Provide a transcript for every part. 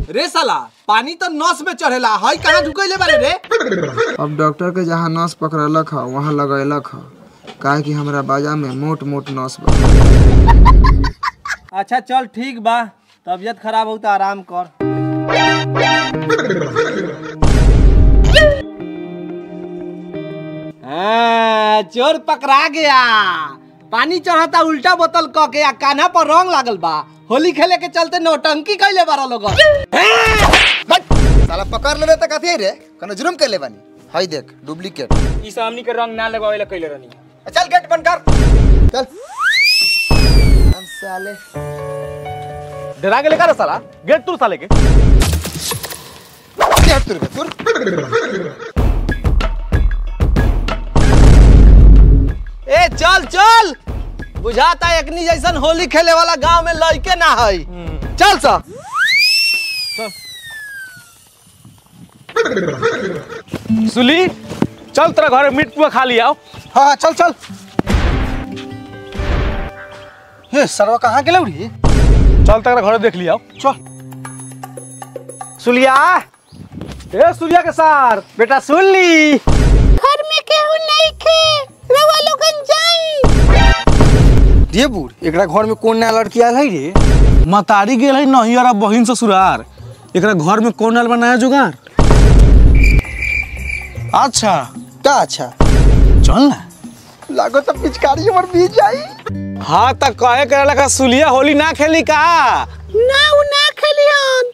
रे साला पानी तो नस में चढ़ेला हई कहाँ ढुकैले बारे रे अब डॉक्टर के जहाँ नस पकड़लक ह वहाँ लगैलक ह काहे कि हमरा बाजा में मोट मोट नस बा अच्छा चल ठीक बा तबीयत खराब हो तो आराम कर हाँ, चोर पकड़ा गया पानी चढ़ता उल्टा बोतल क के आ कान्हा पर रंग लागल बा होली खेले के चलते नौटंकी कैले बारा लोग साला पकड़ लेबे त कथी रे कनो जुर्म कर ले बानी हई देख डुप्लीकेट ई सामने के रंग ना लगावेला कइले रहनी चल गेट बंद कर चल हम साले डरा गेले का रे साला गेट तू साले के हट तुर तुर ए चल चल बुझाता एकनी जैसन होली खेले वाला गांव में लड़के ना हई चल सा सुली चल तेरा घर में मीट पुआ खा लिया हाँ चल चल हे सरवा कहाँ गेल रे चल तेरा घर देख लिया चल सुलिया ए सुलिया के सार बेटा सुन ली घर में केहू नहीं खे रवा लोगन जाई रे बूढ़ एकरा घर में कौन नया लड़की आयल है रे मतारी गेल है नहियर आ बहिन ससुरार एकरा घर में कौन डाल बनाया जुगाड़ अच्छा का अच्छा चल ना लागो तो पिचकारी हमर बीत जाई हाँ त कहे करे लगा सुलिया होली ना खेली का ना उ ना खेलियन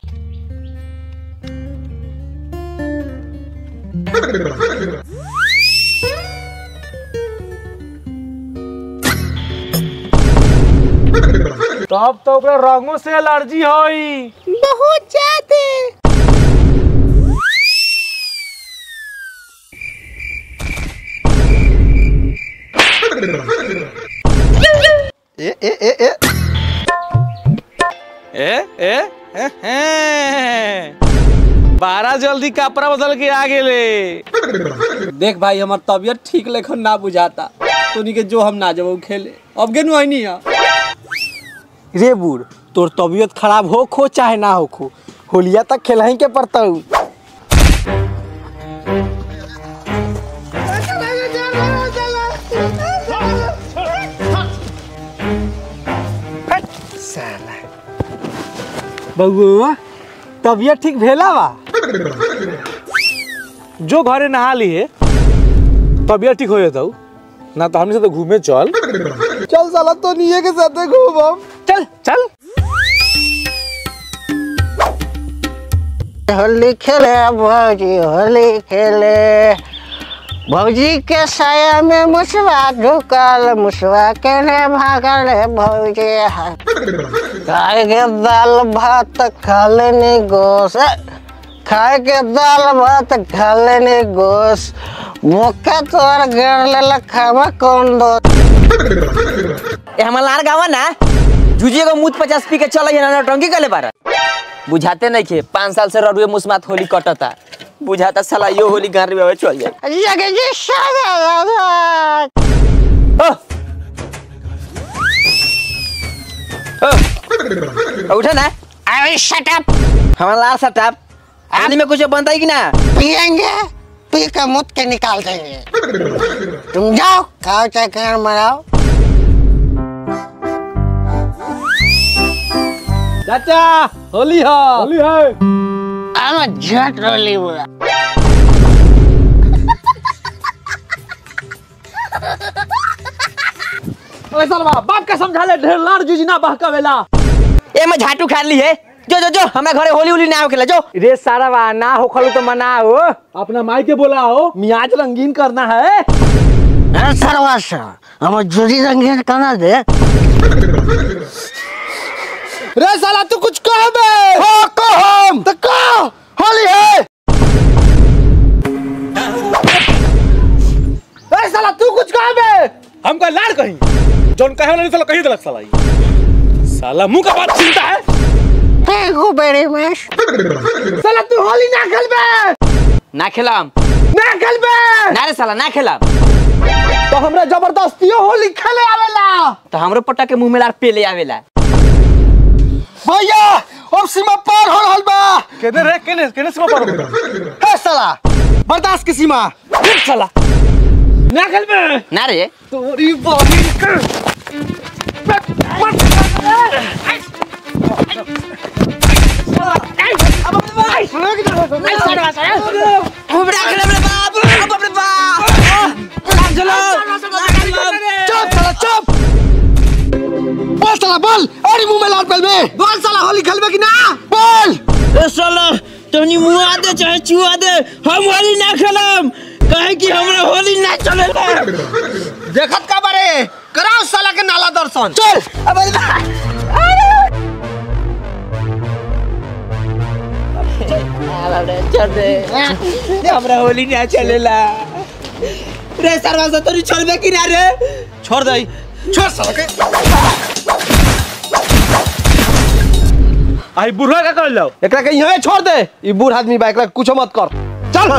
तब तो ओकरा रंगों से एलर्जी होई बहुत ज्यादा ए ए ए ए ए ए ए, ए बारह जल्दी कपड़ा बदल के आ गेले देख भाई हमार तबीयत ठीक लेखन ना बुझाता तोनी के जो हम ना जब खेले अब गेनु आई नहीं रे बूढ़ तोर तबीयत खराब हो खो चाहे ना हो खो होलिया तक खेलही के पड़ता बउआ तबीयत ठीक भेला बा जो घरे नहा लिए तबियत ठीक हो जाता ना तो हमने से तो घूमे चल चल साला तो निये के साथ घूमम चल चल होली खेले भौजी होली खेले भौजी के साया में मुसवा ढुकल मुसवा केने भागल है भौजी खाए के दाल भात खा लेनी गोस खाए के दाल भात खा लेनी गोस मुक्का तोर गड़ ले खावा कौन दो ए हमर लार गावा ना जुजिए को मुत पचास पी के चल ना टंकी कले बार बुझाते नहीं खे पाँच साल से ररुए मुस्मात होली कटता बुझाता साला यो होली गांव में चल जाए जगह जी सादा उठे ना अरे शट अप हमारा लार सटाप आदमी में कुछ बनता है कि ना पियेंगे पी के मुत के निकाल देंगे तुम जाओ खाओ चाहे खाना मराओ चाचा होली हो होली है I'm a jet rolly हुआ ओए सालवा बाप का समझा ले ढेर लाड़ जुजना बहकावेला ए मैं झाटू खा ली है जो जो जो हमारे घरे होली होली ना होखेला जो रे सारा बा ना हो खलू तो मनाओ अपना माई के बोलाओ मियाज रंगीन करना है अरे सरवासा हम जुड़ी रंगीन करना दे रे साला तू कुछ कह बे हो कहम तो कह होली है रे साला तू कुछ कह बे हमका लाड़ कहीं जौन कहे वाला नहीं साला कहीं दलक साला ई। साला मुंह का बात चिंता है Thank you very much. साला तू होली ना खेलबे ना खेलाम ना खेलबे ना रे साला ना खेलाम तो हमरा जबरदस्तियो होली खेले आवेला तो हमरो पट्टा के मुंह में लार पेले आवेला भैया अब सीमा पार हो रहल बा केने रे केने केने से पर हे साला बर्दाश्त की सीमा देख साला ना खेलबे ना रे तोरी बॉडी कर चुप साला चुप बोल साला बोल अरे मुंह में लाल पहलवे बोल साला होली खेलबे कि ना बोल साला तनी मुआ दे चाहे चुआ दे हम होली ना खेलम कहे कि हमरा होली ना चलेला देखत का बारे कराओ साला के नाला दर्शन चल अब हमरा होली ना चलेला रे सरवा से तोरी छोड़बे कि ना रे छोड़ दई छोड़ साला के आई बुढ़वा का कर लो एकरा के यहीं छोड़ दे ई बूढ़ आदमी बा एकरा कुछ मत कर चल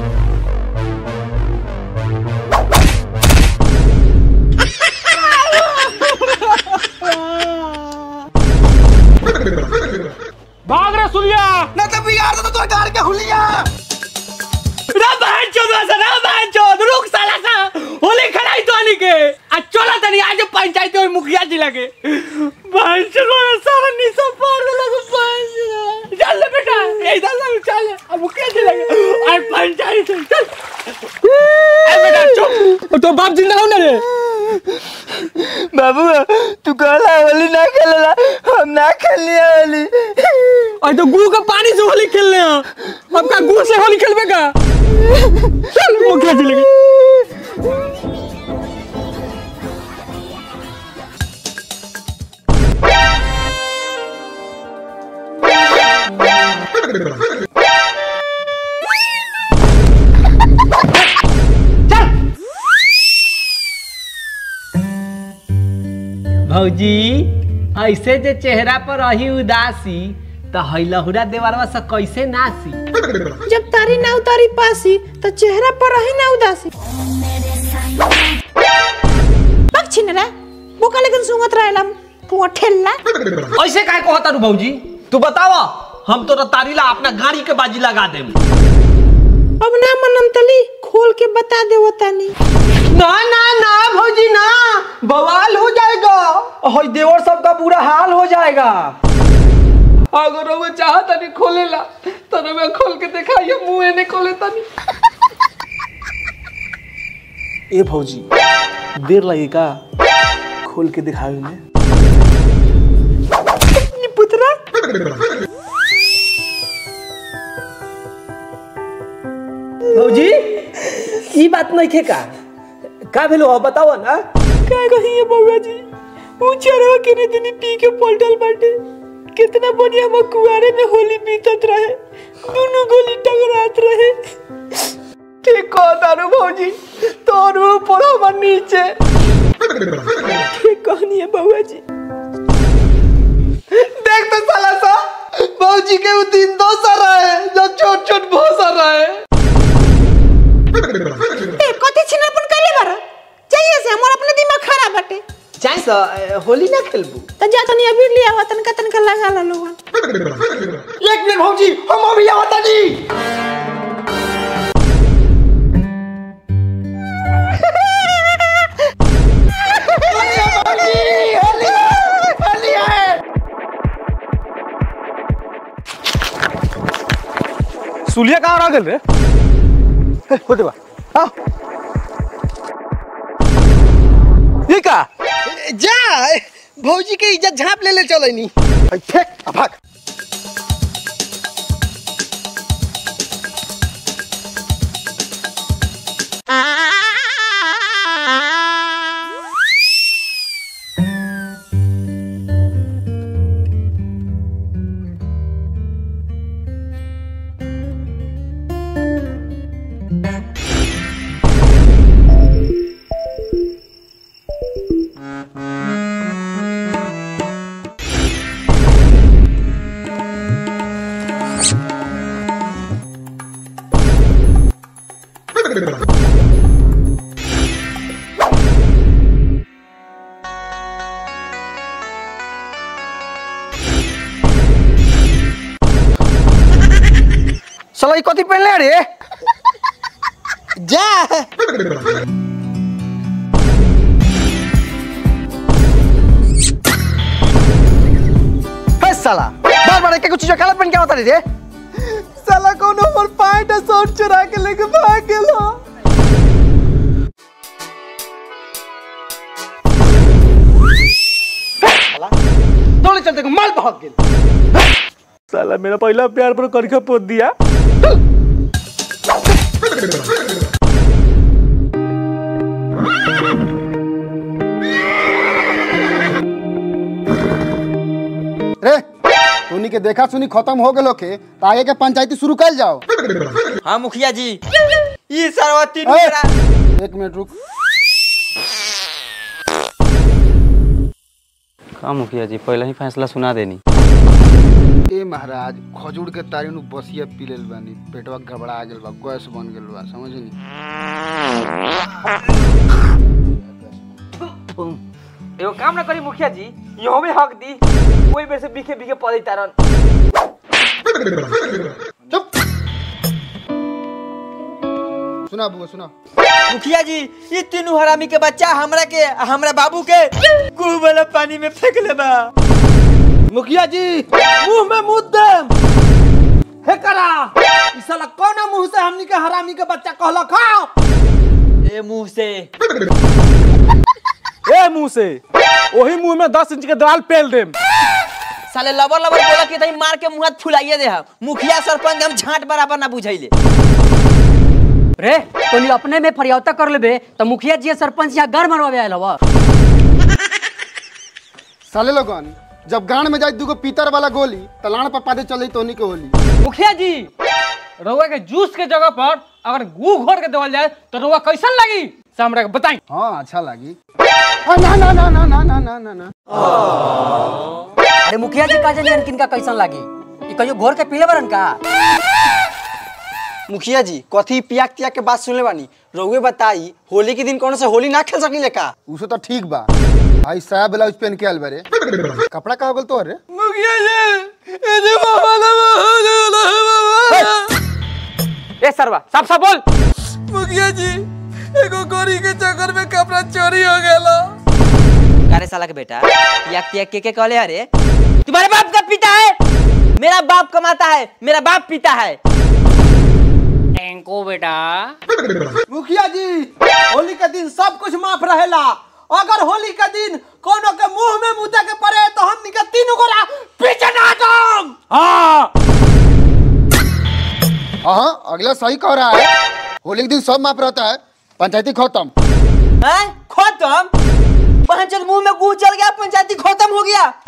भाग रे सुलिया ना तो बिगाड़ दे तो तोर गाड़ के हुलिया रे बहन चोद वैसे रे बहन चोद रुक साला सा होली खड़ाई तो आनी के आ चला तनी आज पंचायत और मुखिया जी लगे बहन चोद वाला सारा निशा पार दे लगे बहन चल ले बेटा ए इधर लग चल अब मुखिया जी लगे और पंचायत चल ए बेटा चुप तो बाप जिंदा हो ना रे बाबू तू कहला होली ना खेलेला हम ना खेलनी होली और तो गुरु का पानी से होली खेलने हैं अब का गुरु से होली खेलबे का चल मुखिया जी लगे भौजी ऐसे जे चेहरा पर रही उदासी तो हैलहुरा देवरवा से कैसे नासी जब तारी ना उतारी पासी तो चेहरा पर रही ना उदासी पक्षी न रे बोका लेकिन सुंगत रहेला पुआ ठेलला ऐसे काहे कहता रू भौजी तू बतावा हम तो तारीला अपना गाड़ी के बाजी लगा देम अब ना मनम तली खोल के बता दे वो तानी ना ना ना भौजी ना बवाल हो जाएगा हई देवर सबका बुरा हाल हो जाएगा अगर वो चाहता नहीं खोलेला तो मैं खोल के दिखाइए मुंह ने खोले तनी ए भौजी देर लगी का खोल के दिखावे में पुत्रा भौजी ई बात नहीं खे का का भेलो हो बताओ ना का कही है बउआ जी ऊ चरवा के ने दिन पी के पलटल बाटे कितना बढ़िया हम कुआरे में होली बीतत रहे दोनों गोली टकरात रहे ठीक कह तारू भौजी तोर ऊपर हमर नीचे ठीक कहनी है बउआ जी देख तो साला सा भौजी के वो दिन दोसर है जब छोट छोट भोसर रहे ए कथि छिनापन कइले बार चाहिए से हमर अपने दिमाग खराब बाटे चाहे सा होली ना खेलबू त जा तनी अबीर लिया हुआ तनका तनका लगा ला लोगन एक मिनट भौजी हम अभी आवता जी सुलिया कहाँ रह गेल रे होते बा आओ ये का जा भौजी के इज्जत झाप ले ले चले नी फेंक आ भाग साला ई कथी पहनले रे जा हे साला बार बार एक कुछ काला पहन के आवता रे साला कौन हमर पैंट और शर्ट चुरा के लेके भाग गेलो दौड़े चलते को माल भाग गेल साला मेरा पहला प्यार पर करके पोत दिया रे तोनी के देखा सुनी खत्म हो गेलो के तो आगे के पंचायती शुरू कर जाओ हाँ मुखिया जी ई सरवा तीन ए! मेरा एक मिनट रुक का मुखिया जी पहले ही फैसला सुना देनी ए महाराज खजूर के तारी नु बसिया पी लेल बानी पेटवा गड़बड़ा गेल बा गैस बन गेल बा समझनी एगो काम ना करी मुखिया जी यो में हक दी कोई बेर से बीखे बीखे पड़े तारन चुप सुना बुआ सुना मुखिया जी ये तीनों हरामी के बच्चा हमरा के आ हमरा बाबू के कुह वाला पानी में फेंक ले बा मुखिया जी मुंह में मुंह दे हे करा ई साला कौन मुंह से हमनी के हरामी के बच्चा कहला खाओ ए मुंह से ए मुंह से वही मुंह में दस इंच के दाल पेल देम साले लबर लबर बोला के तही मार के मुंह फुलाइए दे हम मुखिया सरपंच हम झांट बराबर ना बुझाइले रे तोनी अपने में फरियावता कर लेबे तो मुखिया जी सरपंच यहाँ घर मरवावे आयल हवा साले लोगन जब गांड में जाए दूगो पीतर वाला गोली तलाण पर पादे चले तोनी के होली मुखिया जी रउआ के जूस के जगह पर अगर गू घोर के देवल जाए तो रउआ कैसन लगी से हमरा के बताई हाँ अच्छा लगी आ, ना ना ना ना ना ना ना ना ना अरे मुखिया जी का जाने किनका कैसन लागी ई कहियो घोर के पीले बरन का मुखिया जी कथी पियाक तियाक के बात सुनले बानी रउए बताई होली के दिन कौन से होली ना खेल सकी का उसे तो ठीक बा भाई साया ब्लाउज पहन के आयल बारे कपड़ा कहा बोल तो रे मुखिया जी ए जे बाबा ए सरवा साफ साफ बोल मुखिया जी एगो गोरी के चक्कर में कपड़ा चोरी हो गेला अरे साला के बेटा याक त्याग के के कहले अरे तुम्हारे बाप का पिता है मेरा बाप कमाता है मेरा बाप पीता है टैंको बेटा मुखिया जी होली के दिन सब कुछ माफ रहेला अगर होली के दिन कोनो के मुंह में मुते के पड़े तो हमनी के तीन गोरा पीछे ना जाम हाँ हाँ अगला सही कह रहा है होली के दिन सब माफ रहता है पंचायती खत्म हैं खत्म पंचायत मुंह में गू चल गया पंचायती खत्म हो गया